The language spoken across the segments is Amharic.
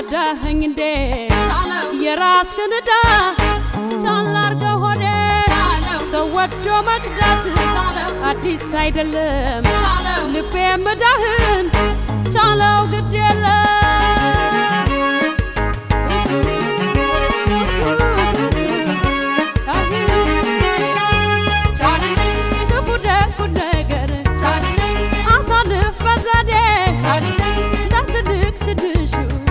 ረዳኸኝ እንዴ የራስህን ዕዳ ቻል አርገው ሆዴ ሰው ወዶ መቅዳት አዲስ አይደለም ልቤ ምዳህን ቻለው ግድ የለም ክፉ ደጉን ነገር አሳልፍ በዘዴ እንዳትልቅ ትንሹ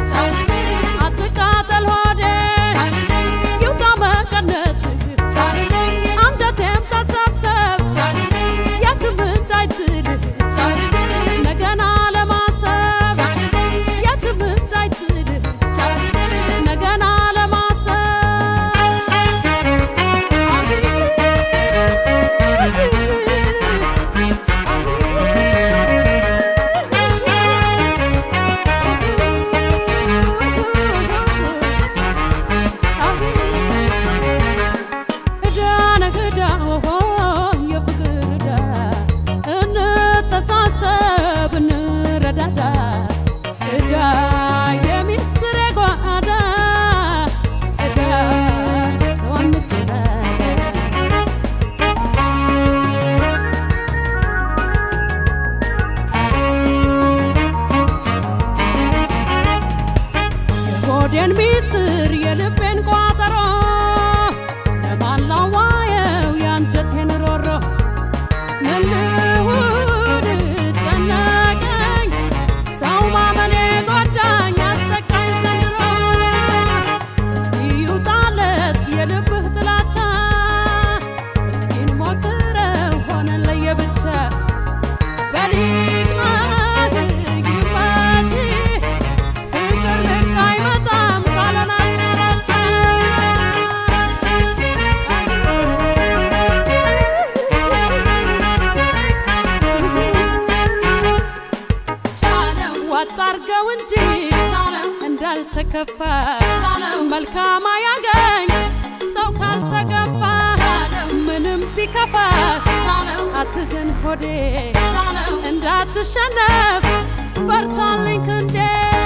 አትቃጠል ሆዴ ይውጣ መቀነትህ አንጀቴም ተሰብሰብ የትም እንዳይጥልህ ነገና ለማሰብ የትም እንዳይጥልህ ነገና ዕዳ ነህ ዕዳ ኦሆ የፍቅር ዕዳ እንተሳሰብ እንረዳዳ ዕዳ የሚስጥር ጓዳ ዕዳ ሰው አንገዳ የሆዴን ሚስጥር የልቤን ቋጠሮ ለማን ላዋየው የአንጀቴን ሮሮ ምን ልሁን ጨነቀኝ ሰው ማመኔ ጎዳኝ አስጠቃኝ ዘንድሮ እስኪ ይውጣለት የልብህ ጥላቻ እስኪ እንሞክረው ሆነን ለየብቻ በሊቅናት ይመች ፍቅር ልክ አይመጣም ካለናቸራቻ ዋጥ አርገው እንጂ እንዳልተከፋ መልካም አያገኝ ሰው ካልተገፋ ምንም ቢከፋ አትዘን ሆዴ እንዳትሸነፍ በርታልኝ ክንዴ